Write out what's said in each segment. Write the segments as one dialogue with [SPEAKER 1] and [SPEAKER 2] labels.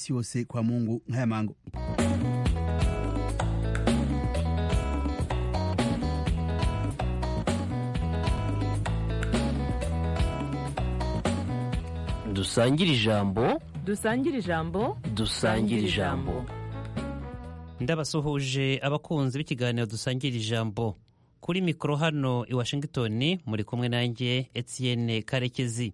[SPEAKER 1] wakati wose kwa Mungu haya mangu.
[SPEAKER 2] dusangire ijambo
[SPEAKER 3] dusangire ijambo
[SPEAKER 2] dusangire ijambo
[SPEAKER 4] ndabasuhuje abakunzi b'ikiganiro dusangira ijambo kuri mikoro hano i washington muri kumwe nanjye etienne karekezi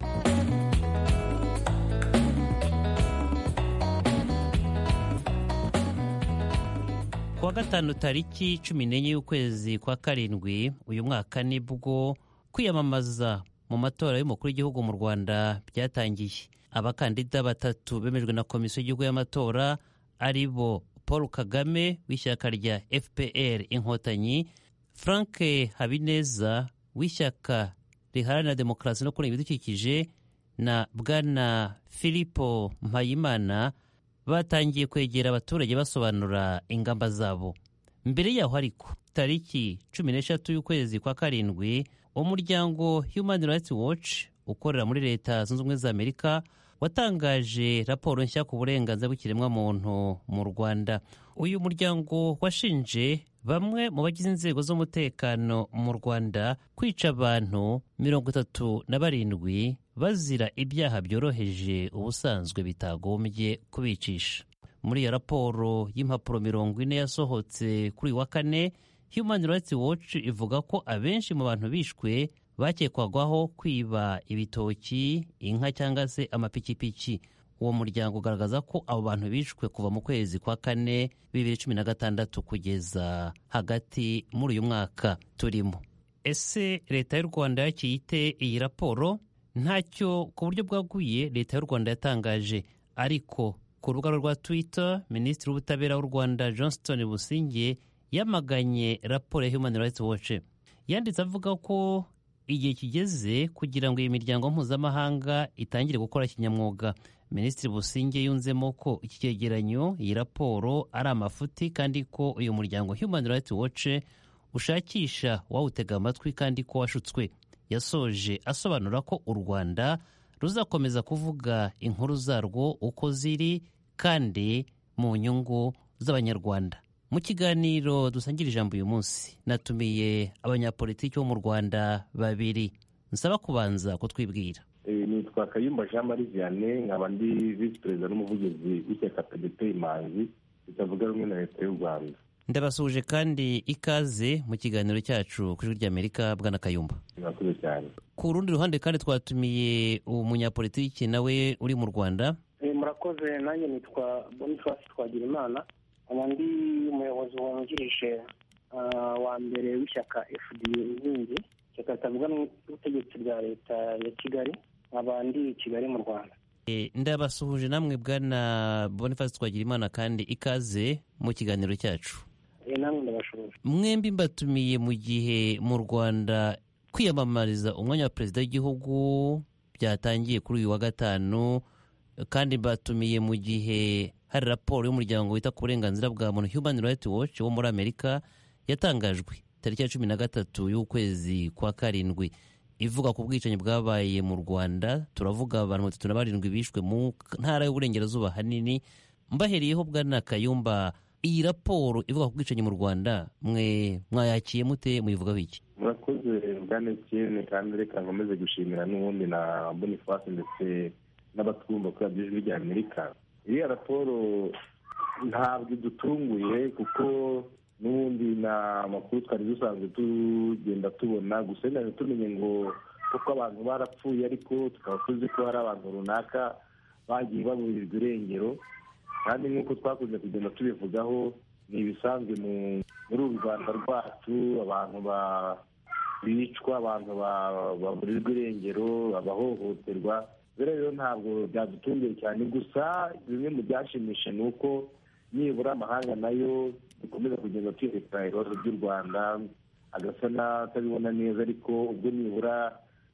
[SPEAKER 4] kuwa gatanu tariki cumi n'enye y'ukwezi kwa karindwi uyu mwaka nibwo kwiyamamaza mu matora y'umukuru w'igihugu mu rwanda byatangiye abakandida batatu bemejwe na komisiyo y'igihugu y'amatora ari bo paul kagame w'ishyaka rya fpr inkotanyi frank habineza w'ishyaka riharanira demokarasi no kurengera ibidukikije na bwana filipo mpayimana batangiye kwegera abaturage basobanura ingamba zabo mbere yaho ariko tariki cumi n'eshatu y'ukwezi kwa karindwi umuryango human rights watch ukorera muri leta zunze ubumwe za amerika watangaje raporo nshya ku burenganzira bw'ikiremwamuntu mu rwanda uyu muryango washinje bamwe mu bagize inzego z'umutekano mu rwanda kwica abantu mirongo itatu na barindwi bazira ibyaha byoroheje ubusanzwe bitagombye kubicisha muri iyo raporo y'impapuro mirongo ine yasohotse kuri uyu wa kane Human Rights Watch ivuga ko abenshi mu bantu bishwe bakekwagaho kwiba ibitoki inka cyangwa se amapikipiki uwo muryango ugaragaza ko abo bantu bishwe kuva mu kwezi kwa kane bibiri cumi na gatandatu kugeza hagati muri uyu mwaka turimo ese leta y'u rwanda yakiyite iyi raporo ntacyo ku buryo bwaguye leta y'u rwanda yatangaje ariko ku rubuga rwa twitter minisitiri w'ubutabera w'u rwanda johnston busingiye yamaganye raporo ya human rights watch yanditse avuga ko igihe kigeze kugira ngo iyi miryango mpuzamahanga itangire gukora kinyamwuga minisitiri businge yunzemo ko iki cyegeranyo iyi raporo ari amafuti kandi ko uyu muryango human rights watch ushakisha wawutega amatwi kandi ko washutswe yasoje asobanura ko u rwanda ruzakomeza kuvuga inkuru zarwo uko ziri kandi mu nyungu z'abanyarwanda mu kiganiro dusangira ijambo uyu munsi natumiye abanyapolitiki bo mu rwanda babiri nsaba kubanza kutwibwira
[SPEAKER 5] nitwa kayumba jean marie vianney nkaba ndi visi perezida n'umuvugizi w'ishyaka pdp imanzi ritavuga rumwe na leta y'u rwanda
[SPEAKER 4] ndabasuhuje kandi ikaze mu kiganiro cyacu ku ijwi ry'amerika bwana kayumba
[SPEAKER 5] murakoze cyane
[SPEAKER 4] ku rundi ruhande kandi twatumiye umunyapolitiki nawe uri mu rwanda
[SPEAKER 6] murakoze nanjye nitwa boniface twagirimana ndi umuyobozi wungirije wa mbere w'ishyaka fda inkingi ishyaka ritavuga n'ubutegetsi rya leta ya kigali nkaba ndi kigali mu rwanda
[SPEAKER 4] ndabasuhuje namwe bwana boniface twagirimana kandi ikaze mu kiganiro cyacu
[SPEAKER 6] namwe ndabashoboje
[SPEAKER 4] mwembi mbatumiye mu gihe mu rwanda kwiyamamariza umwanya wa perezida w'igihugu byatangiye kuri uyu wa gatanu kandi mbatumiye mu gihe hari raporo y'umuryango wita ku burenganzira bwa muntu human rights watch wo muri amerika yatangajwe tariki ya cumi na gatatu y'ukwezi kwa karindwi ivuga ku bwicanyi bwabaye mu rwanda turavuga abantu batatu na barindwi bishwe mu ntara y'uburengerazuba ahanini mbahereyeho bwana kayumba iyi raporo ivuga ku bwicanyi mu rwanda mwe mwayakiye mute muyivugaho iki
[SPEAKER 5] murakoze bwana etiyene kandi reka nkomeze gushimira n'ubundi na boniface ndetse n'abatwumva kuri radiyo ijwi rya amerika iriya raporo ntabwo idutunguye kuko n'ubundi na makuru twari dusanzwe tugenda tubona gusa ntabwo tumenye ngo kuko abantu barapfuye ariko tukaba tuzi ko hari abantu runaka bagiye baburirwa irengero kandi nk'uko twakunze kugenda tubivugaho ni ibisanzwe muri uru rwanda rwacu abantu bicwa abantu baburirwa irengero abahohoterwa rero ntabwo byadutunguye cyane gusa bimwe mu byashimishije ni uko nibura amahanga nayo dukomeza kugenda twerekana ibibazo by'u rwanda agasa n'atabibona neza ariko ubwo nibura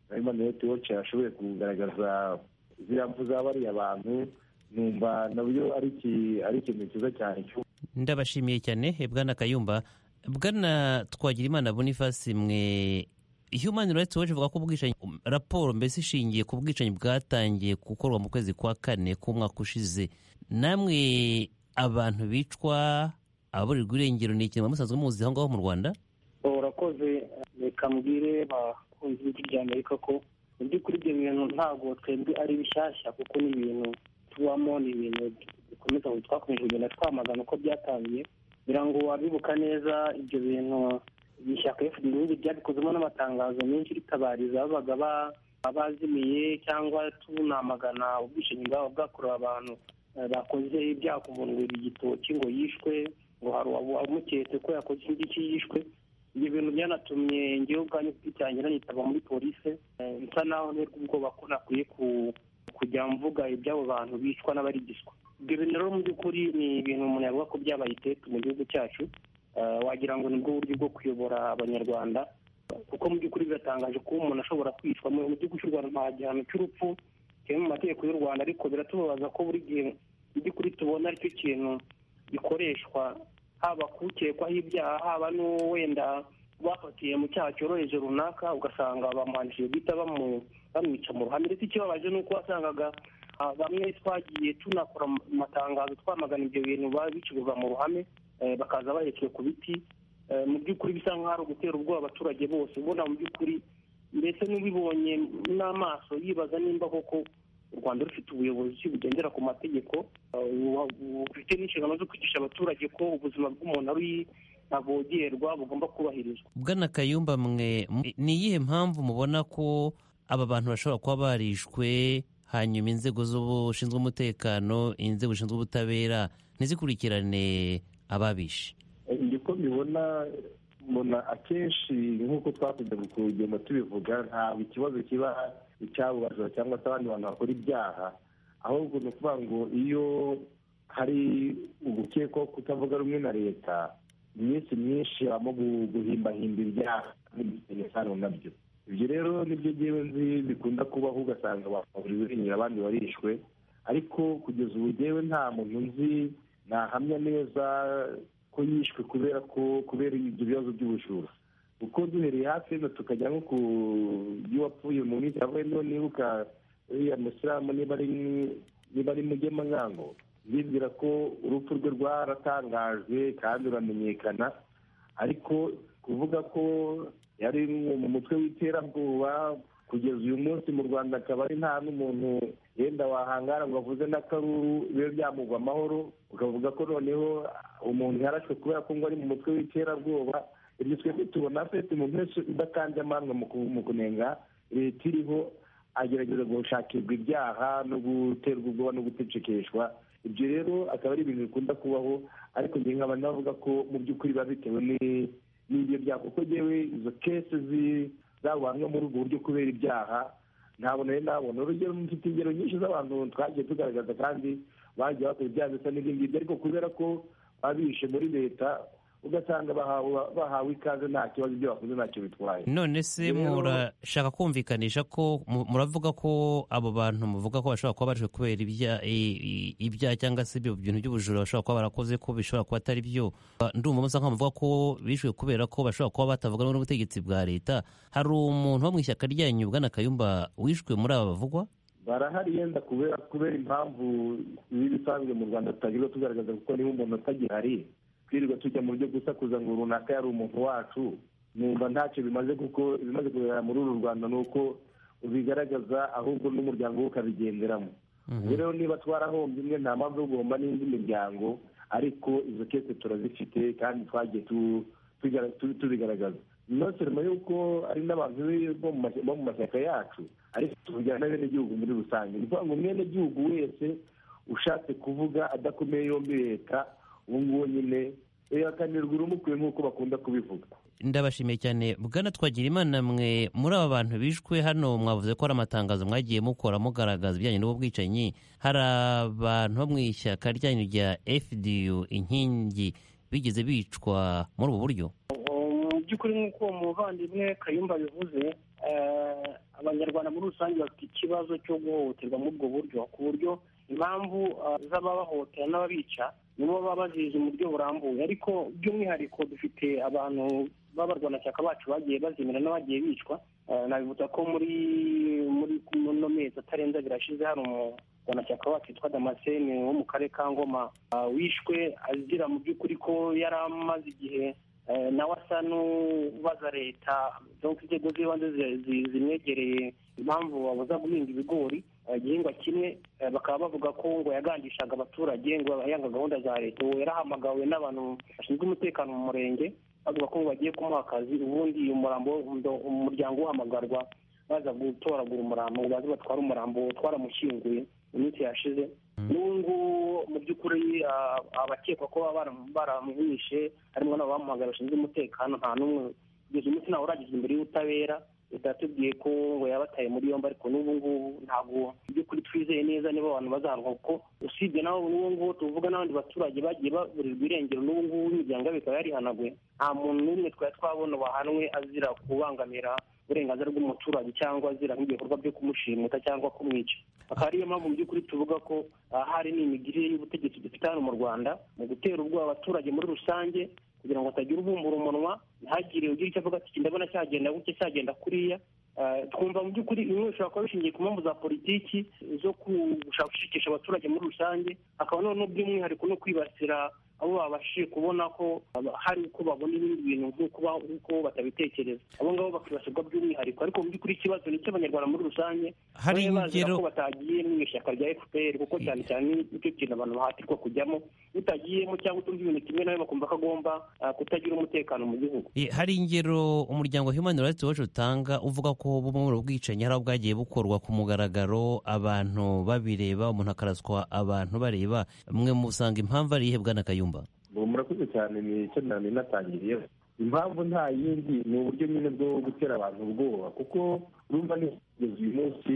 [SPEAKER 5] na leta wacu yashoboye kugaragaza ziriya mfu za bariya bantu numva nabyo ari ikintu cyiza cyane
[SPEAKER 4] ndabashimiye cyane bwana kayumba bwana twagira imana boniface mwe human rights watch ivuga ko ubwicanyi raporo mbese ishingiye ku bwicanyi bwatangiye gukorwa mu kwezi kwa kane k'umwaka ushize namwe abantu bicwa ababurirwa irengero ni ikintu musanzwe muzi aho ngaho mu rwanda
[SPEAKER 6] urakoze reka mbwire bakunzi b'ijwi ry'amerika ko mu by'ukuri ibyo bintu ntabwo twebwe ari bishyashya kuko ni ibintu tubamo ni ibintu bikomeza twakomeje kugenda twamagana uko byatangiye kugira ngo wabibuka neza ibyo bintu iri shyaka efuperi ibihugu byabikozemo n'amatangazo menshi ritabariza babaga ba- abazimiye cyangwa tunamagana ubwishingizi bwaba bwakorewe abantu eh, bakoze ibyaha ku muntu ngo igitoki ngo yishwe ngo hari uwa- umuketse ko yakoze iki ngiki yishwe ibyo bintu byanatumye ngewe ubwanjye ku giti cyanjye nanitaba muri polisi eh, nsa naho nterwa ubwoba ko nakwiye ku- kujya mvuga iby'abo bantu bicwa n'abarigiswa ibyo bintu rero mu by'ukuri ni ibintu umuntu yavuga ko byabaye iteka mu gihugu cyacu Eh, wagira ngo nibwo buryo bwo kuyobora abanyarwanda kuko mu by'ukuri biratangaje kuba umuntu ashobora kwicwa mu mu gihugu cy'u rwanda nta gihano cy'urupfu kiri mu mategeko y'u rwanda ariko biratubabaza ko buri gihe mu by'ukuri tubona aricyo kintu gikoreshwa haba kukekwaho ibyaha haba n'uwenda bafatiye mu cyaha cyoroheje runaka ugasanga bamuhanishije guhita bamu- bamwica mu ruhame ndetse ikibabaje ni uko wasangaga ah, bamwe twagiye tunakora mu matangazo twamagana ibyo bintu babicuruzwa mu ruhame eh, bakaza baherekeje ku biti Eh, mu by'ukuri bisa nk'aho ari ugutera ubwoba abaturage bose ubona mu by'ukuri mbese n'ubibonye n'amaso yibaza nimba koko u rwanda rufite ubuyobozi bugendera ku mategeko eh, bu- bufite n'inshingano zo kwigisha abaturage ko ubuzima bw'umuntu ari ntabogerwa bugomba kubahirizwa
[SPEAKER 4] bwana kayumba mwe mu- ni iyihe mpamvu mubona ko aba bantu bashobora kuba barishwe hanyuma inzego z'ubushinzwe umutekano inzego zishinzwe ubutabera ntizikurikirane ababishe
[SPEAKER 5] njye uko mbibona mbona akenshi nk'uko twakunze kugenda tubivuga ntabwo ikibazo kiba icy'abo bajura cyangwa se abandi bantu bakora ibyaha ahubwo ni ukuvuga ngo iyo hari ugukekwaho kutavuga rumwe na leta iminsi myinshi habamo gu- guhimbahimba ibyaha n'ibifitanye isano nabyo ibyo rero nibyo ngewe nzi bikunda kubaho ugasanga baburiwe irengero abandi barishwe ariko kugeza ubu ngewe nta muntu nzi nahamya neza ko yishwe kubera ko kubera ibyo bibazo by'ubujura kuko duhereye hafi hino tukajya nko ku y'uwapfuye mu minsi yavuye niba nibuka uriya musilamu niba ari niba ari mugema nkango ndibwira ko urupfu rwe rwaratangajwe kandi ruramenyekana ariko kuvuga ko yari mu mutwe w'iterabwoba kugeza uyu munsi mu rwanda akaba ari nta n'umuntu yenda wahangara ngo avuze n'akaruru bibe byamugwa amahoro ukavuga ko noneho umuntu yarashwe kubera ko ngo ari mu mutwe w'iterabwoba ibyo twebwe tubona afite umuntu wese udakanje amanga mu ku- mu kunenga leta iriho agerageza gushakirwa ibyaha no guterwa ubwoba no gucecekeshwa ibyo rero akaba ari ibintu bikunda kubaho ariko njye nkaba navuga ko mu by'ukuri biba bitewe ni- n'ibyo byaha kuko ngewe izo kese zi- zabanwa muri ubwo buryo kubera ibyaha ntabwo nari nabona urugero mfite ingero nyinshi z'abantu twagiye tugaragaza kandi bagiye bakora ibyaha bisa n'ibyo ngibyo ariko kubera ko babishe muri leta ugasanga bahawe bahawe ikaze nta kibazo ibyo bakoze ntacyo bitwaye
[SPEAKER 4] none se
[SPEAKER 5] Rero-
[SPEAKER 4] murashaka kumvikanisha ko mu- muravuga ko abo bantu muvuga ko bashobora kuba barishwe kubera ibya- i- i- ibyaha cyangwa se ibyo bintu by'ubujura bashobora kuba barakoze ko bishobora kuba atari byo Ba- ndumva musa nkaho muvuga ko bishwe kubera ko bashobora kuba batavuga rumwe n'ubutegetsi bwa leta hari umuntu wo mu ishyaka ryanyu bwana kayumba wishwe muri aba bavugwa
[SPEAKER 5] barahari yenda kubera kubera impamvu z'ibisanzwe mu rwanda tutagirirwa tugaragaza kuko niba umuntu atagihari twirirwa tujya mu byo gusakuza ngo runaka yari umuntu wacu numva ntacyo bimaze kuko ibimaze kugaragara muri uru rwanda ni uko ubigaragaza ahubwo n'umuryango we ukabigenderamo ubwo rero niba twarahombye imwe nta mpamvu yo guhomba n'indi miryango ariko izo kese turazifite kandi twagiye tu- tugara- tu- tubigaragaza inoserma yuko ari n'abantu be bo mu mas- bo mu mashyaka yacu ariko tuvugira n'abenegihugu muri rusange ni ukuvuga ngo umwenegihugu wese ushatse kuvuga adakomeye yombi leta ubu ngubu nyine eyakanirwa urumukuye nk'uko bakunda kubivuga
[SPEAKER 4] ndabashimiye cyane bwana twagira imana mwe muri aba bantu bishwe hano mwavuze ko hari amatangazo mwagiye mukora mugaragaza ibijyanye n'ubwicanyi hari abantu bo mu ishyaka ryanyu rya fdu inkingi bigeze bicwa muri ubu buryo
[SPEAKER 6] mu by'ukuri nk'uko uwo muvandimwe kayumba bivuze eh, abanyarwanda muri rusange bafite ikibazo cyo guhohoterwa muri ubwo buryo ku buryo impamvu eh, z'ababahohotera n'ababica nibo baba bazizi mu buryo burambuye ariko by'umwihariko dufite abantu b'abarwanashyaka bacu bagiye bazimira n'abagiye bicwa Eh, nabibutsa ko muri muri kuno mezi atarenze abiri ashize hari umu- mwanashyaka wacu witwa damascene wo mu karere ka ngoma ah, wishwe azira mu by'ukuri ko yari amaze igihe eh, nawe asa n'ubaza leta donc inzego z'ibanze zi- zi- zimwegereye impamvu babuza guhinga ibigori eh, igihingwa kimwe eh, bakaba bavuga ko ngo yagandishaga abaturage ngo yanga gahunda za leta ubu yarahamagawe n'abantu bashinzwe umutekano mu murenge bavuga ko bagiye kumuha akazi ubundi umurambo undo- umuryango uhamagarwa baza gutoragura umurambo ngo baze batware umurambo twaramushyinguye iminsi yashize n'ubu ngubu mu by'ukuri ah, abakekwa ko baba baram- baramwishe harimo n'abamuhagara bashinzwe umutekano nta n'umwe kugeza umunsi ntawe uragezwa imbere y'ubutabera leta yatubwiye ko ngo yabataye muri yombi ariko n'ubu ngubu ntabwo mu by'ukuri twizeye neza niba abantu bazahanwa kuko usibye nawe n'ubu ngubu tuvuga n'abandi baturage bagiye baburirwa irengero n'ubu ngubu imiryango yabo ikaba yarihanaguye nta muntu n'umwe twari twabona wahanwe azira kubangamira uburenganzira bw'umuturage cyangwa azira nk'ibikorwa byo kumushimuta cyangwa kumwica akaba ariyo mpamvu mu by'ukuri tuvuga ko ahari n'imigirire y'ubutegetsi dufite hano mu rwanda mu gutera ubwoba abaturage muri rusange kugira ngo hatagira ubumbura umunwa ntihagire ugira icyo avuga ati ndabona cyagenda gutya cyagenda kuriya Eh, twumva mu by'ukuri bimwe bishobora kuba bishingiye ku mpamvu za politiki zo gushaka gushikisha abaturage muri rusange hakaba noneho by'umwihariko no kwibasira abo babashije kubona ko haba- hari uko babona ibindi bintu nk'uko ba- nk'uko batabitekereza abo ngabo bakibasirwa by'umwihariko ariko mu by'ukuri ikibazo ni icy'abanyarwanda muri rusange
[SPEAKER 4] Hari
[SPEAKER 6] babe bazira
[SPEAKER 4] ingero-
[SPEAKER 6] ko batagiye mu ishyaka rya fpr kuko cyane cyane nicyo kintu abantu bahatirwa kujyamo utagiyemo cyangwa utumva ibintu kimwe nawe bakumva ko agomba ah, kutagira umutekano mu gihugu
[SPEAKER 4] Eh, hari ingero umuryango Human Rights Watch utanga uvuga ko bumwe mu bwicanyi hari aho bwagiye bukorwa ku mugaragaro abantu babireba umuntu akaraswa abantu bareba mwe musanga impamvu ari iyihe bwana Kayumba
[SPEAKER 5] ubu murakoze cyane ni icyo nari natangiriye impamvu nta yindi ni uburyo nyine bwo gutera abantu ubwoba kuko urumva ni kugeza uyu munsi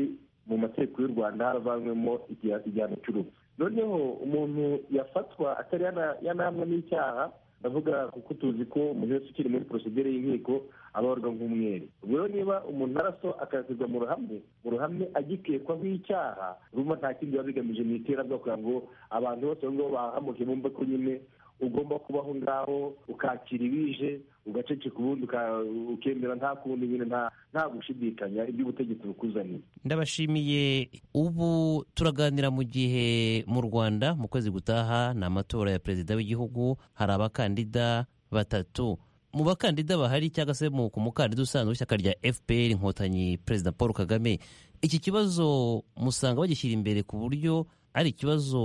[SPEAKER 5] mu mategeko y'u rwanda haravanywemo igiha- igihano cy'urupfu noneho umuntu yafatwa atari yana- yanahamwa n'icyaha ndavuga kuko tuzi ko umuntu wese ukiri muri porosidire y'inkiko abarwa nk'umwere ubwo rero niba umuntu araso akazirwa mu ruhame mu ruhame agikekwaho icyaha urumva nta kindi biba bigamije mu iterabwoba kugira ngo abantu bose aho ngaho bahamuke bumve ko nyine ugomba kubaho ngaho ukakira ibije ugaceceka ubundi uka- ukemera nta kundi nyine nta nta gushidikanya iby'ubutegetsi bukuzaniye
[SPEAKER 4] ndabashimiye ubu turaganira mu gihe mu Rwanda mu kwezi gutaha ni amatora ya perezida w'igihugu hari abakandida batatu mu bakandida bahari cyangwa se mu ku mukandida usanzwe w'ishyaka rya FPR inkotanyi perezida Paul Kagame iki kibazo musanga bagishyira imbere ku buryo ari ikibazo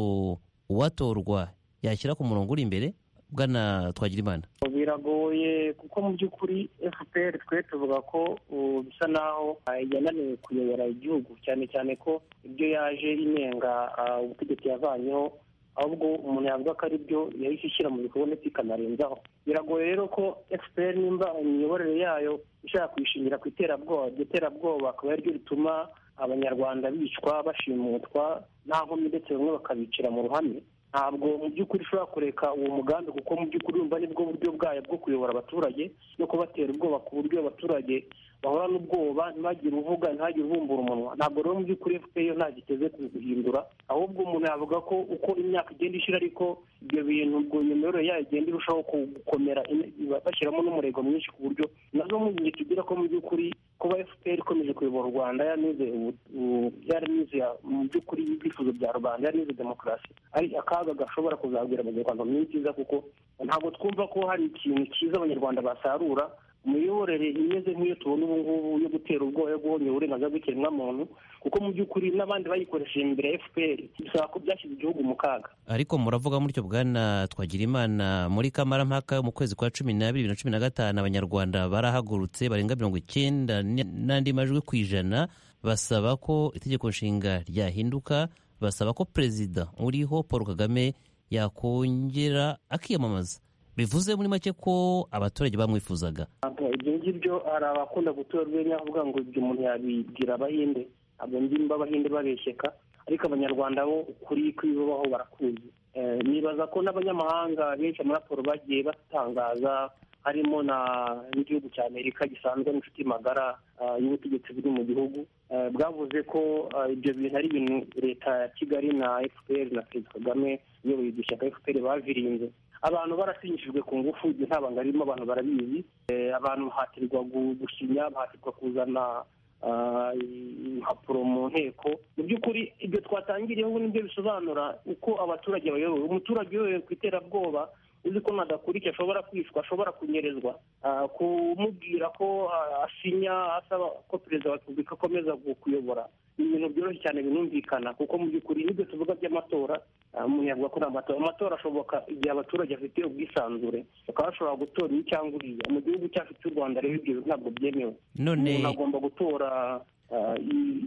[SPEAKER 4] uwatorwa yashyira ku murongo uri imbere bwana Twagirimana
[SPEAKER 6] biragoye kuko mu by'ukuri fpr twe tuvuga ko uh, bisa naho uh, yananiwe kuyobora igihugu cyane cyane ko ibyo yaje inenga uh, ubutegetsi yavanyeho ahubwo umuntu yavuga ko ari byo yahise ishyira mu bikorwa ndetse ikanarenzaho biragoye rero ko fpr nimba imiyoborere yayo ishaka kuyishingira ku iterabwoba iryo terabwoba akaba ari ryo rituma abanyarwanda bicwa bashimutwa nta nkomyi ndetse bamwe bakabicira mu ruhame ntabwo mu by'ukuri ushobora kureka uwo mugambi kuko mu by'ukuri urumva nibwo buryo bwayo bwo kuyobora abaturage no kubatera ubwoba ku buryo abaturage bahora n'ubwoba ntibagire uvuga ntihagire ubumbura umunwa ntabwo rero mu by'ukuri fpr yo nta giteze guhindura ahubwo umuntu yavuga ko uko imyaka igenda ishira ariko ibyo bintu ubwo iyo miyoborere yayo igenda irushaho ku- gukomera ine- iba- bashyiramo n'umurego mwinshi ku buryo nazo mu gihe tugira ko mu by'ukuri kuba fpr ikomeje kuyobora u rwanda yaranize ubu- ubu- yaranize mu by'ukuri ibyifuzo bya rubanda yaranize demokarasi ari akaga gashobora kuzabwira abanyarwanda mu minsi iza kuko ntabwo twumva ko hari ikintu cyiza abanyarwanda basarura imiyoborere imeze nk'iyo tubona ubu ngubu yo gutera ubwoba yo guhonyora uburenganzira bw'ikiremwamuntu kuko mu by'ukuri n'abandi bayikoresheje imbere ya fpr bisaba ko byashyize igihugu mu kaga
[SPEAKER 4] ariko muravuga mutyo bwana Twagirimana muri Kamarampaka mu kwezi kwa cumi n'abiri bibiri na cumi na gatanu abanyarwanda barahagurutse barenga mirongo icyenda n- n'andi majwi ku ijana basaba ko itegeko nshinga ryahinduka basaba ko perezida uriho Paul Kagame yakongera akiyamamaza bivuze muri make ko abaturage bamwifuzaga
[SPEAKER 6] Ntabwo ibyo ngibyo hari abakunda gutora urwenya avuga ngo ibyo umuntu yabibwira abahinde ntabwo mbyumva abahinde babeshyeka ariko abanyarwanda bo ukuri kw'ibibaho barakuzi Eh, nibaza ko n'abanyamahanga benshi muri raporo bagiye batangaza harimo na n'igihugu cya amerika gisanzwe n'inshuti magara ah, y'ubutegetsi buri mu gihugu Eh, bwavuze ko ah, ibyo bintu ari ibintu leta ya kigali na fpr na perezida kagame iyoboye iryo shyaka fpr bavirinze abantu barasinyishijwe ku ngufu ibyo nta banga ririmo abantu barabizi Eh, abantu bahatirwa gu- gusinya bahatirwa kuzana ah, impapuro mu nteko mu by'ukuri ibyo twatangiriye ubu nibyo bisobanura uko abaturage bayobowe umuturage uyobowe ku iterabwoba uzi ko nadakora icyo ashobora kwishwa ashobora kunyerezwa ah, kumubwira ko ah, asinya asaba ko perezida wa repubulika akomeza gu- kuyobora ni ibintu byoroshye cyane binumvikana kuko mu by'ukuri n'ibyo tuvuga by'amatora ah, umuntu yavuga ko ari amatora amatora ashoboka igihe abaturage bafite ubwisanzure bakaba bashobora gutora iyi cyangwa uriya mu gihugu cyacu cy'u rwanda rero ibyo ntabwo byemewe
[SPEAKER 4] none
[SPEAKER 6] umuntu agomba gutora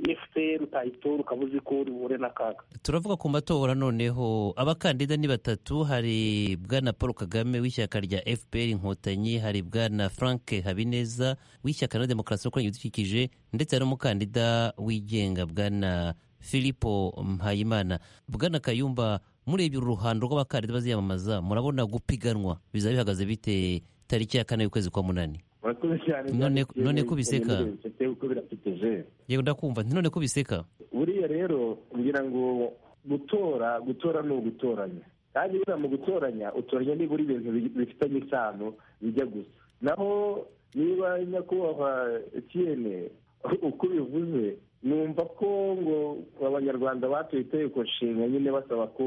[SPEAKER 6] efuperi utayitora ukaba uzi ko uri buhure n'akaga
[SPEAKER 4] turavuga ku matora noneho abakandida ni batatu hari bwana paul kagame w'ishyaka rya fpr inkotanyi hari bwana frank habineza w'ishyaka na demokarasi ukoranye ibidukikije ndetse hari n'umukandida wigenga bwana filipo mpayimana bwana kayumba murebye uru ruhando rw'abakandida baziyamamaza murabona gupiganwa bizaba bihagaze bite tariki ya kane y'ukwezi kwa munani
[SPEAKER 5] murakoze cyane
[SPEAKER 4] None-
[SPEAKER 5] Janetine,
[SPEAKER 4] none ko biseka.
[SPEAKER 5] ibintu bifite uko birasekeje
[SPEAKER 4] yewe ndakumva nti none ko biseka
[SPEAKER 5] buriya rero ngira ngo gutora gutora ni ugutoranya kandi buriya mu gutoranya utoranya nibura ibintu bi- bifitanye isano bijya gusa naho niba nyakubahwa etiyene uko bivuze numva ko ngo abanyarwanda batoye itegeko nshinga nyine basaba ko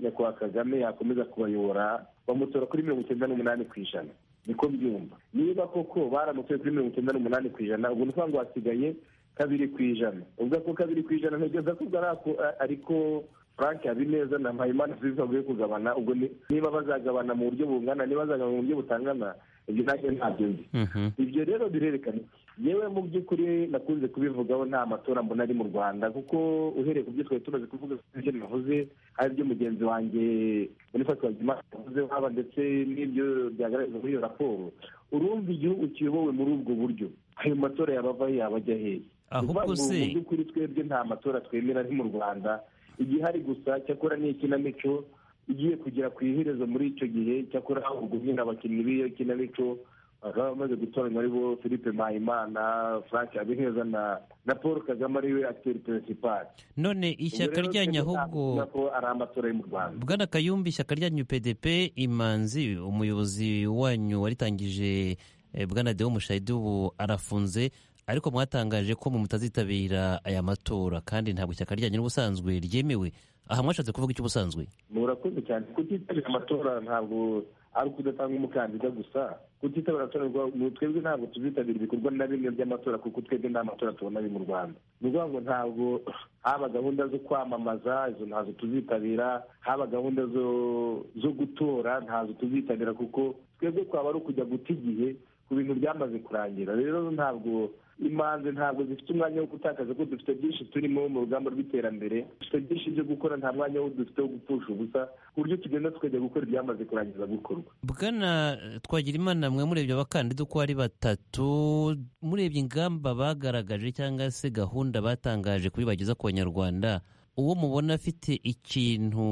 [SPEAKER 5] nyakubahwa kagame yakomeza kubayobora bamutora kuri mirongo icyenda n'umunani ku ijana niko byumva niba koko baramutoye kuri mirongo icyenda n'umunani ku ijana ubwo ni ukuvuga ngo hasigaye kabiri ku ijana ubwo ako kabiri ku ijana ntegereza ko ubwo ari ako- a- ariko frank habineza na mpayimana zizi baguye kugabana ubwo ni- niba bazagabana mu buryo bungana niba bazagabana mu buryo butangana ibyo nanjye ntabyo nzi
[SPEAKER 4] Mhm.
[SPEAKER 5] ibyo rero birerekana iki? yewe mu by'ukuri nakunze kubivugaho nta matora mbona ari mu rwanda kuko uhereye ku byo twari tumaze kuvuga ibyo navuze ari byo mugenzi wanjye boniface wagima yavuze haba ndetse n'ibyo byagaragaza muri iyo raporo urumva igihugu kiyobowe muri ubwo buryo ayo matora yabavaho yabajya hehe
[SPEAKER 4] Ahubwo
[SPEAKER 5] Ni ukuvuga ngo
[SPEAKER 4] se-
[SPEAKER 5] mu by'ukuri twebwe nta matora twemera ari mu rwanda igihari gusa cyakora ni ikinamico igiye kugera ku iherezo muri icyo gihe cyakora ahubwo nyine abakinnyi b'iyo kinamico bakaba bamaze gutoranywa aribo philippe mpayimana frank habineza na na paul kagame ariwe akiteri peresipari
[SPEAKER 4] none ishyaka rya nyahugo
[SPEAKER 5] ko ari amatora yo mu rwanda
[SPEAKER 4] bwana kayumba ishyaka ryanyu pdp imanzi umuyobozi wanyu waritangije eh, bwana deo mushayidi ubu arafunze ariko mwatangaje ko mu mutazitabira aya matora kandi ntabwo ishyaka ryanyu n'ubusanzwe ryemewe aha mwashatse kuvuga iki ubusanzwe
[SPEAKER 5] murakoze cyane kutitabira amatora ntabwo ari ukudatanga umukandida gusa kutitabira amatora ni ukuvuga ngo twebwe ntabwo tuzitabira ibikorwa na bimwe by'amatora kuko twebwe nta matora tubona ari mu rwanda ni ukuvuga ngo ntabwo haba gahunda zo kwamamaza izo ntazo tuzitabira haba gahunda zo zo gutora ntazo tuzitabira kuko twebwe twaba ari ukujya guta igihe ku bintu byamaze kurangira rero ntabwo imanzi ntabwo zifite umwanya wo gutakaza ko dufite byinshi turimo mu rugamba rw'iterambere dufite byinshi byo gukora nta mwanya wo dufite wo gupfusha ubusa ku buryo tugenda tukajya gukora ibyamaze kurangiza gukorwa
[SPEAKER 4] bwana eh, twagirimana mwe murebye abakandida uko ari batatu murebye ingamba bagaragaje cyangwa se gahunda batangaje kuri bageza ku banyarwanda uwo mubona afite ikintu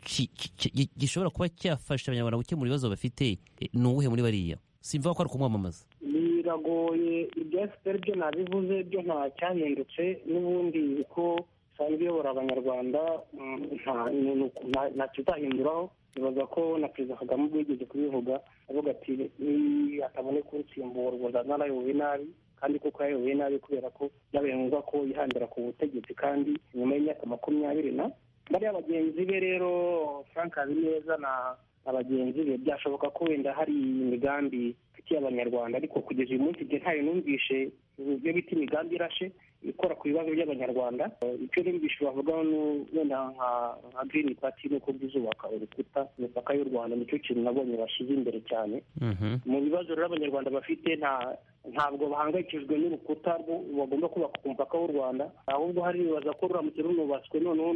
[SPEAKER 4] ki- ki- ki- gishobora kuba cyafasha abanyarwanda gukemura ibibazo bafite eh, ni uwuhe muri bariya simva ko ari kumwamamaza
[SPEAKER 6] biragoye ibya efuperi byo nabivuze byo nta cyahindutse n'ubundi uko isanzwe iyobora abanyarwanda mm, nta ni- nta- nta kizahinduraho bibaza ko na perezida kagame ubwo yigeze kubivuga avuga ati "Ni- atabone kunsimbura ubwo nzaba narayoboye nabi kandi koko yayoboye nabi kubera ko byabaye ngombwa ko yihandira ku butegetsi kandi nyuma y'imyaka makumyabiri na bariya bagenzi be rero frank habineza na na bagenzi be byashoboka ko wenda hari imigambi ifitiye abanyarwanda ariko kugeza uyu munsi ibyo ntayo numvishe ibyo bita imigambi irashe ikora ku bibazo by'abanyarwanda Eh, icyo numvishe bavugaho ni wenda nka nka green party ni uko byuzubaka urukuta imipaka y'u rwanda nicyo kintu nabonye bashyize imbere cyane mu bibazo rero abanyarwanda bafite nta ntabwo bahangayikijwe n'urukuta rwo- bagomba kubaka ku mupaka w'u rwanda ahubwo hari bibaza ko ruramutse runubatswe noneho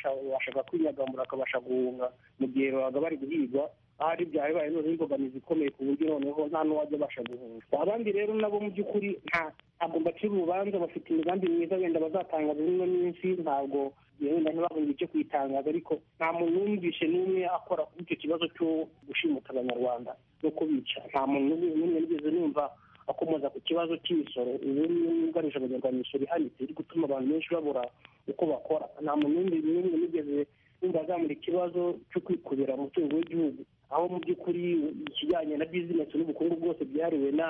[SPEAKER 6] n'abashaka kwinyagamura bakabasha guhunga mu gihe babaga bari guhigwa ahari byabaye noneho imbogamizi ikomeye ku buryo noneho nta n'uwajya abasha guhunga abandi rero nabo mu by'ukuri nta ntabwo mbacira urubanza bafite imigambi myiza wenda bazatangaza muri ino minsi ntabwo yewe wenda ntibabonye icyo kuyitangaza ariko nta muntu wumvishe n'umwe akora kuri icyo kibazo cyo gushimuta abanyarwanda no kubica nta muntu n'umwe n'umwe nigeze numva akomoza ku kibazo cy'imisoro ubu yugarije abanyarwanda imisoro ihanitse iri gutuma abantu benshi babura uko bakora nta muntu n'umwe n'umwe nigeze numva azamura ikibazo cyo kwikubira umutungo w'igihugu aho mu by'ukuri ikijyanye na bizinesi n'ubukungu bwose byahariwe na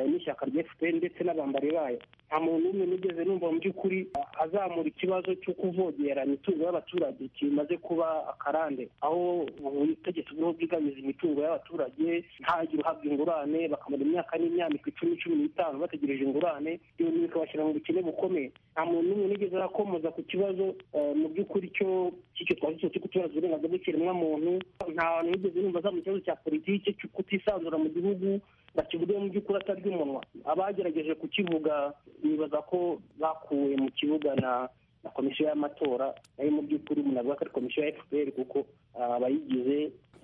[SPEAKER 6] n'ishyaka rya efuperi ndetse n'abambari bayo nta muntu n'umwe nigeze numva mu by'ukuri a- azamura ikibazo cyo kuvogera imitungo y'abaturage kimaze kuba akarande aho ubutegetsi buriho bwigabiza imitungo y'abaturage ntagire uhabwa ingurane bakamara imyaka n'imyandiko icumi cumi n'itanu bategereje ingurane ibyo bintu bikabashyira mu bukene bukomeye nta muntu n'umwe nigeze arakomoza ku kibazo eh, mu by'ukuri cyo cy'icyo twazi cyo kutubaza uburenganzira bw'ikiremwamuntu nta muntu nigeze numva azamura ikibazo cya politiki cyo kutisanzura mu gihugu bakivuge mu by'ukuri atarya umunwa abagerageje kukivuga bibaza ko bakuwe mu kibuga na na komisiyo y'amatora nayo mu by'ukuri umuntu avuga ko ari komisiyo ya fpr kuko ah, abayigize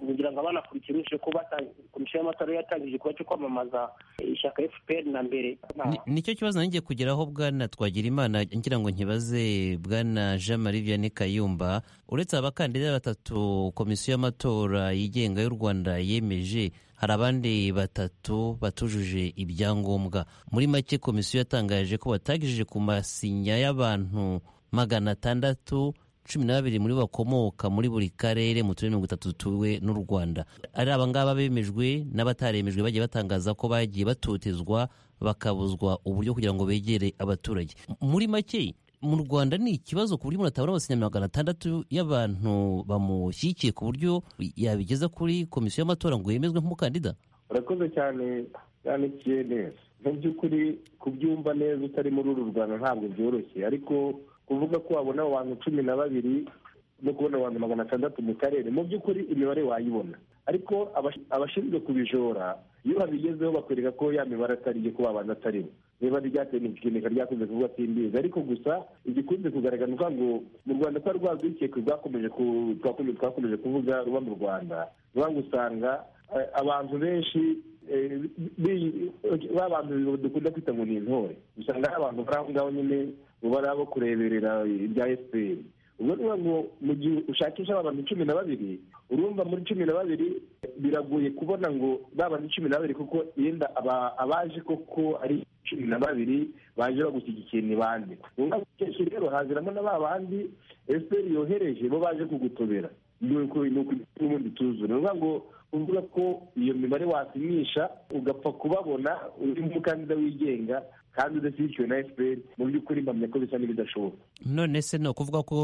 [SPEAKER 6] kugira ngo abanakurikirane ko bata- komisiyo y'amatora yari yatangije igikorwa cyo kwamamaza ishyaka fpr na mbere
[SPEAKER 4] Ni- nicyo kibazo nari ngiye kugeraho bwana twagira imana ngira ngo nkibaze bwana jean marie vianney kayumba uretse abakandida batatu komisiyo y'amatora yigenga y'u rwanda yemeje hari abandi batatu batujuje ibyangombwa muri make komisiyo yatangaje ko batagejeje ku masinya y'abantu magana atandatu cumi n'ababiri muri bo bakomoka muri buri karere mu turere mirongo itatu tuwe n'u rwanda ari abangaba bemejwe n'abataremejwe bagiye batangaza ko bagiye batotezwa bakabuzwa uburyo kugira ngo begere abaturage M- muri make mu rwanda ni ikibazo ku buryo umuntu atabona abasinya magana atandatu y'abantu bamushyigikiye ku buryo yabigeza kuri komisiyo y'amatora ngo yemezwe nk'umukandida
[SPEAKER 5] urakoze cyane cyane neza mu by'ukuri kubyumva neza utari muri uru rwanda ntabwo byoroshye ariko kuvuga ko wabona abo bantu cumi na babiri no kubona abantu magana atandatu mu karere mu by'ukuri imibare wayibona ariko abash- abashinzwe kubijora iyo babigezeho bakwereka ko ya mibare atari iyo ko abantu ataribo niba ryateye n'ikigendeka ryakunze kuvuga simbizi ariko gusa igikunze kugaragara ni ukuvuga ngo mu rwanda kwa rwabwikekwe rwakomeje ku- twakomeje twakomeje kuvuga ruba mu rwanda ni ukuvuga ngo usanga eh, abantu benshi eh, bi- ba bantu dukunda kwita ngo ni intore usanga hari abantu bari aho ngaho nyine uba ari abo kureberera ibya fpr ubwo ni ngo mu gihe ushakisha abantu cumi na babiri urumva muri cumi na babiri biragoye kubona ngo babana cumi na babiri kuko yenda aba- abaje koko ari cumi na babiri baje bagushyigikiye ni bande mu mwaka ukesha rero haziramo na ba bandi fpr yohereje bo baje kugutobera ni uko ni uko n'ubundi tuzure ni ukuvuga ngo uvuga ko iyo mibare wapimisha ugapfa kubabona uri umukandida wigenga kandi udashyigikiwe na fpr mu by'ukuri mpamya ko bisa n'ibidashoboka
[SPEAKER 4] none se ni ukuvuga ko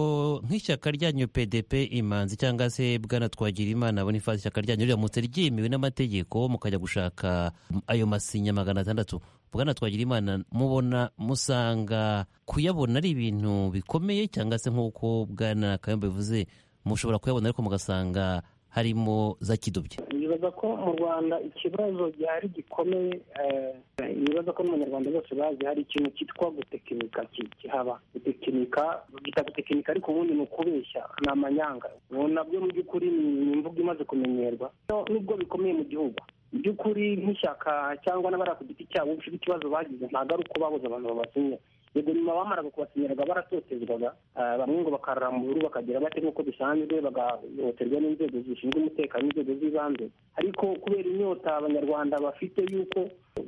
[SPEAKER 4] nk'ishyaka ryanyu pdp imanzi cyangwa se bwana twagira imana boniface ishyaka ryanyu riramutse ryemewe n'amategeko mukajya gushaka ayo masinya magana atandatu bwana twagira imana mubona musanga kuyabona ari ibintu bikomeye cyangwa se nk'uko bwana kayumba bivuze mushobora kuyabona ariko mugasanga harimo za kidobye
[SPEAKER 6] nibaza ko mu rwanda ikibazo gihari gikomeye eh, nibaza ko n'abanyarwanda bose bazi hari ikintu cyitwa gutekinika ki- kihaba gutekinika bita gutekinika ariko ubundi ni ukubeshya ni amanyanga ubu nabyo mu by'ukuri ni ni imvugo imaze kumenyerwa No, nubwo bikomeye mu gihugu mu by'ukuri nk'ishyaka cyangwa n'abari ku giti cyabo bafite ikibazo bagize ntabwo ari uko babuze abantu babasinya yego nyuma bamaraga kubasinyiraga baratotezwaga ah, bamwe ngo bakarara mu bihuru bakagira bate nk'uko bisanzwe bagahohoterwa n'inzego zishinzwe umutekano n'inzego z'ibanze ariko kubera inyota abanyarwanda bafite y'uko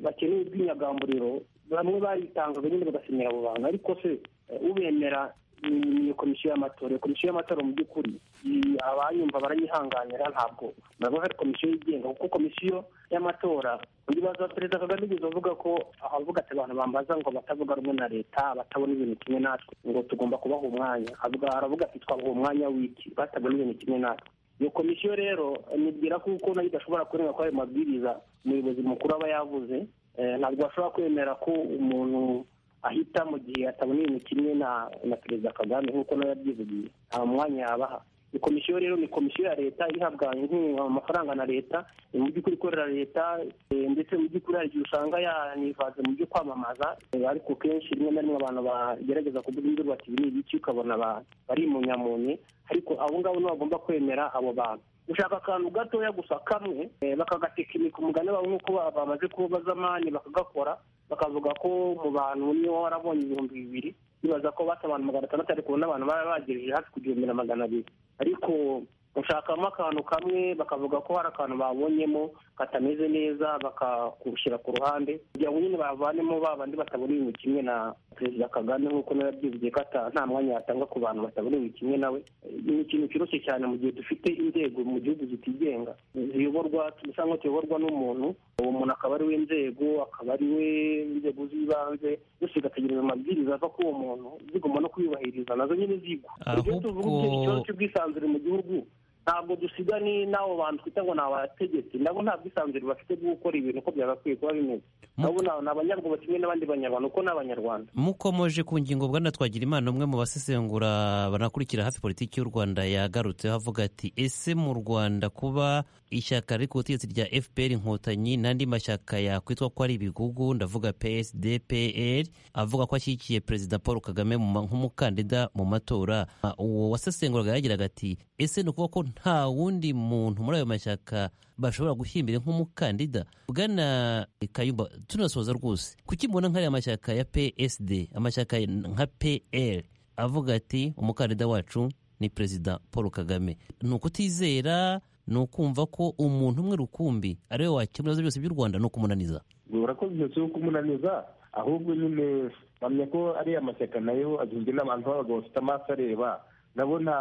[SPEAKER 6] bakeneye ubwinyagamburiro bamwe baritangaga nyine bagasinyira abo bantu ariko se eh, ubemera ni ni komisiyo y'amatora iyo komisiyo y'amatora mu by'ukuri i- abayumva baranyihanganira ntabwo ntabwo hari komisiyo yigenga kuko komisiyo y'amatora ibibazo perezida kagame yigeze avuga ko avuga ati abantu bambaza ngo batavuga rumwe na leta batabona ibintu kimwe natwe ngo tugomba kubaha umwanya avuga aravuga ati twabaha umwanya w'iki batabona ibintu kimwe natwe iyo komisiyo rero nibwira ko uko nayo idashobora kurenga kuri ayo mabwiriza umuyobozi mukuru aba yavuze eh, ntabwo bashobora kwemera ko umuntu ahita mu gihe atabona ibintu kimwe na na perezida kagame nk'uko nawe yabyivugiye nta mwanya yabaha iyi komisiyo rero ni komisiyo ya leta ihabwa inkunga amafaranga na leta ni mu by'ukuri ikorera leta eh, ndetse mu by'ukuri hari igihe usanga yanivanze mu byo kwamamaza eh, ariko kenshi rimwe na rimwe abantu bagerageza kuvuga induru bati ibi ni ibiki ukabona ba- barimunyamunye ariko abo ngabo nibo bagomba kwemera abo bantu gushaka akantu gatoya gusa kamwe eh, bakagatekinika umugani wabo nk'uko ba- bamaze kubaza amani bakagakora bakavuga ko mu bantu niwe warabonye ibihumbi bibiri bibaza ko bata abantu magana atandatu ariko ubu n'abantu baba bagejeje hafi ku gihumbi na magana abiri ariko gushakamo akantu kamwe bakavuga ko hari akantu babonyemo katameze neza bakagushyira ku ruhande kugira ngo nyine bavanemo ba bandi batabona ibintu kimwe na perezida kagame nk'uko nawe yabyivugiye ko ata- nta mwanya yatanga ku bantu batabona ibintu kimwe nawe ni ikintu cyoroshye cyane mu gihe dufite inzego mu gihugu zitigenga ziyoborwa tuyoborwa dusa nk'aho tuyoborwa n'umuntu uwo muntu akaba ari we inzego akaba ari we inzego z'ibanze byose bigategereza amabwiriza ava kuri uwo muntu zigomba no kuyubahiriza nazo nyine zigwa ibyo tuvuga
[SPEAKER 4] Ahubwo-
[SPEAKER 6] ikibazo cy'ubwisanzure mu gihugu ntabwo dusiga ni n'abo bantu twita ngo ni abategetsi nabo nta bwisanzure bafite bwo gukora ibintu uko byagakwiye kuba bimeze
[SPEAKER 4] Mu-
[SPEAKER 6] nabo ni abanyarwanda kimwe n'abandi banyarwanda kuko ni abanyarwanda
[SPEAKER 4] mukomoje ku ngingo bwana Twagirimana umwe mu basesengura banakurikira hafi politiki y'u Rwanda yagarutseho avuga ati ese mu Rwanda kuba ishyaka riri ku butegetsi rya FPR inkotanyi n'andi mashyaka yakwitwa ko ari ibigugu ndavuga PSD PL avuga ko ashyigikiye Perezida Paul Kagame mu ma- nk'umukandida mu matora Ah, uwo wasesenguraga yagiraga ati ese ni ukuvuga ko nta wundi muntu muri ayo mashyaka bashobora guhimbira nk'umukandida bwana kayumba tunasoza rwose kuki mbona nk'ariya mashyaka ya psd amashyaka nka pl avuga ati umukandida wacu ni perezida paul kagame ni ukutizera ni ukumva ko umuntu umwe rukumbi ari we wakemura ibibazo byose by'u rwanda ni ukumunaniza
[SPEAKER 5] urakoze intoki zo kumunaniza ahubwo nyine mpamya ko ariya mashyaka nayo agizwe n'abantu b'abagabo bafite amaso areba nabo nta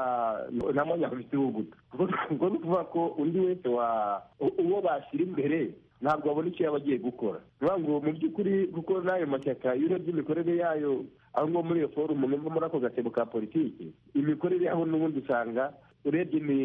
[SPEAKER 5] nta mwanya bafite wo guta ubwo ni ukuvuga ko undi wese wa u- uwo bashyira imbere ntabwo babona icyo yaba agiye gukora ni ukuvuga ngo mu by'ukuri kuko n'ayo mashyaka iyo urebye imikorere yayo aho ngaho muri iyo forumu numva muri ako gatebo ka politiki imikorere yaho n'ubundi usanga urebye ni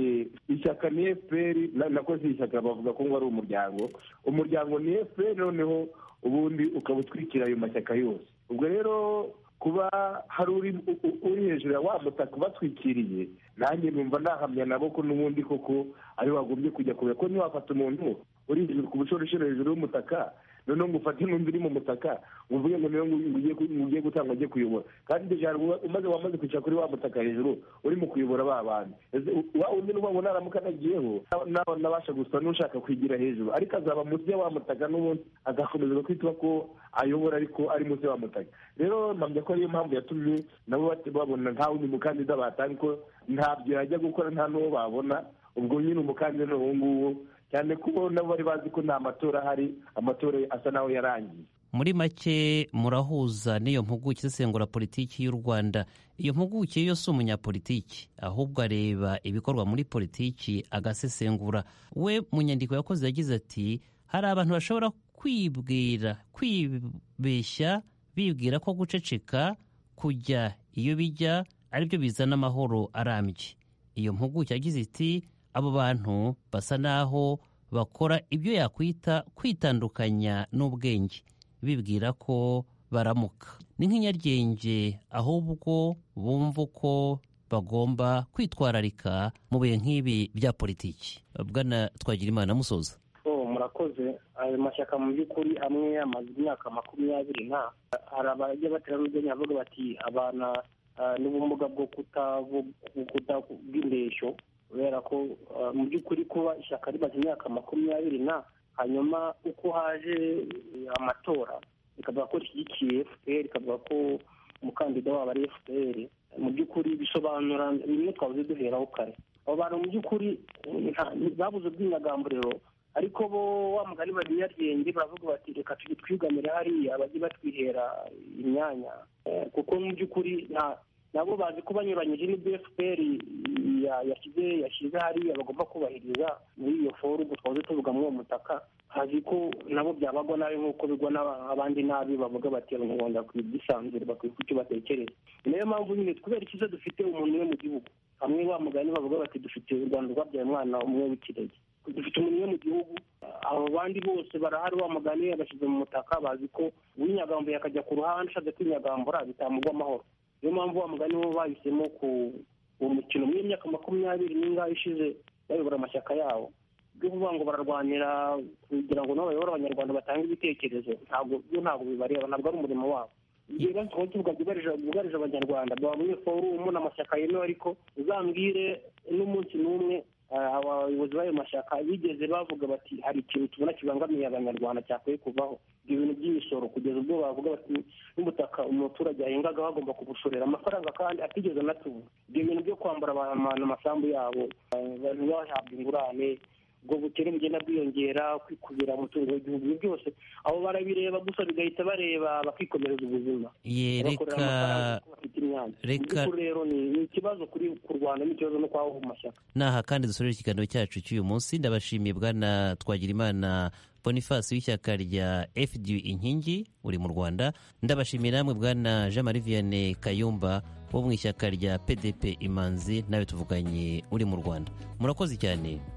[SPEAKER 5] ishyaka ni fpr na- nakoze ishyaka bavuga ko ngo ari umuryango umuryango ni fpr noneho ubundi ukaba utwikira ayo mashyaka yose ubwo rero kuba hari uri u- u- uri hejuru ya wa mutaka ubatwikiriye nanjye numva nahamya nabo ko n'ubundi koko ari wagombye kujya kubera ko ntiwafata umuntu uri hejuru ku bushorishori hejuru y'umutaka noneho ngo ufate n'undi uri mu mutaka ngo uvuge ngo niyo ugiye gutanga ugiye kuyobora kandi ibyo ijambo umaze wamaze kwicara kuri wa mutaka hejuru urimo kuyobora ba bandi Ese wa undi n'ubango naramuka anagiyeho nawe nabasha gusa n'ushaka kwigira hejuru ariko azaba munsi ya wa mutaka n'ubundi agakomeza kwitwa ko ayobora ariko ari munsi ya wa mutaka rero mpamya ko ariyo mpamvu yatumye nabo bati- babona nta wundi mukandida batanga ko ntabyo yajya gukora nta n'uwo babona ubwo nyine umukandida ni uwo nguwo cyane ko nabo bari bazi ko nta matora ahari amatora asa n'aho yarangiye
[SPEAKER 4] muri make murahuza n'iyo mpuguke isesengura politiki y'u rwanda iyo mpuguke yo si umunyapolitiki ahubwo areba ibikorwa muri politiki agasesengura we mu nyandiko yakoze yagize ati hari abantu bashobora kwibwira kwibeshya bibwira ko guceceka kujya iyo bijya aribyo bizana amahoro arambye iyo mpuguke yagize iti abo bantu basa n'aho bakora ibyo yakwita kwitandukanya n'ubwenge bibwira ko baramuka ni nk'inyaryenge ahubwo bumva uko bagomba kwitwararika mu bihe nk'ibi bya politiki bwana twagira imana musoza
[SPEAKER 6] Oh, murakoze ayo mashyaka mu by'ukuri amwe amaze imyaka makumyabiri nta hari abajya batera n'ubwenge bavuga bati abana ah, n'ubumuga bwo kutavu- kutavu- bw'indeshyo kubera ko ah, mu by'ukuri kuba ishyaka rimaze imyaka makumyabiri na hanyuma uko haje eh, amatora rikavuga ko rishyigikiye fpr rikavuga ko umukandida wabo ari fpr mu by'ukuri bisobanura bimwe twabuze duheraho kare abo bantu mu by'ukuri eh, nta- babuze ubwinyagamburiro ariko bo wa mugani banyaryenge baravuga bati reka tujye twigamire hariya bajye batwihera imyanya Eh, kuko mu by'ukuri nta- nabo bazi ko banyuranyije n'ibyo fpr ya- yashyize yashyize hariya bagomba kubahiriza muri iyo forumu twahoze tuvuga muri uwo mutaka hazi ko nabo byabagwa nabi nk'uko bigwa n'aba- abandi nabi bavuga bati abanyarwanda bakwiye ubwisanzure bakwiye icyo batekereza ni nayo mpamvu nyine kubera icyiza dufite umuntu umwe mu gihugu hamwe wa mugani bavuga bati dufite u rwanda rwabyaye umwana umwe w'ikirenge dufite umuntu umwe mu gihugu abo bandi bose barahari wa mugani yabashyize mu mutaka bazi ko uwinyagambuye akajya ku ruhande ushatse kwinyagambura bitamugwa amahoro niyo mpamvu wa mugani bo bahisemo ku uwo mukino muri iyo myaka makumyabiri n'ingahe ishize bayobora amashyaka yabo byo kuvuga ngo bararwanira kugira ngo nabo bayobore abanyarwanda batange ibitekerezo ntabwo byo ntabwo bibareba ntabwo ari umurimo wabo igihe basaba tuvuga byugarije byugarije abanyarwanda baba muri forumu n'amashyaka yemewe ariko uzambwire n'umunsi n'umwe ah, abayobozi b'ayo mashyaka bigeze bavuga bati hari ikintu tubona kibangamiye abanyarwanda cyakwiye kuvaho ibyo bintu by'imisoro kugeza ubwo bavuga bati n'ubutaka umuturage yahingaga bagomba kubushorera amafaranga kandi atigeze anatubura ibyo bintu byo kwambura abantu amasambu yabo ah, abantu bahabwa ingurane ubwo bukene bugenda bwiyongera kwikubira umutungo w'igihugu ibyo byose abo barabireba gusa bigahita bareba bakikomereza ubuzima
[SPEAKER 4] ye
[SPEAKER 6] bakorera
[SPEAKER 4] reka
[SPEAKER 6] amafaranga kuko bafite imyanda mu
[SPEAKER 4] reka-
[SPEAKER 6] by'ukuri rero ni ni ikibazo kuri ku rwanda n'ikibazo no kwaho mu mashyaka
[SPEAKER 4] naha kandi dusorere ikiganiro cyacu cy'uyu munsi ndabashimiye bwana twagirimana boniface w'ishyaka rya fdu inkingi uri mu rwanda ndabashimiye namwe bwana jean marie vianney kayumba wo mu ishyaka rya pdp imanzi nawe tuvuganye uri mu rwanda murakoze cyane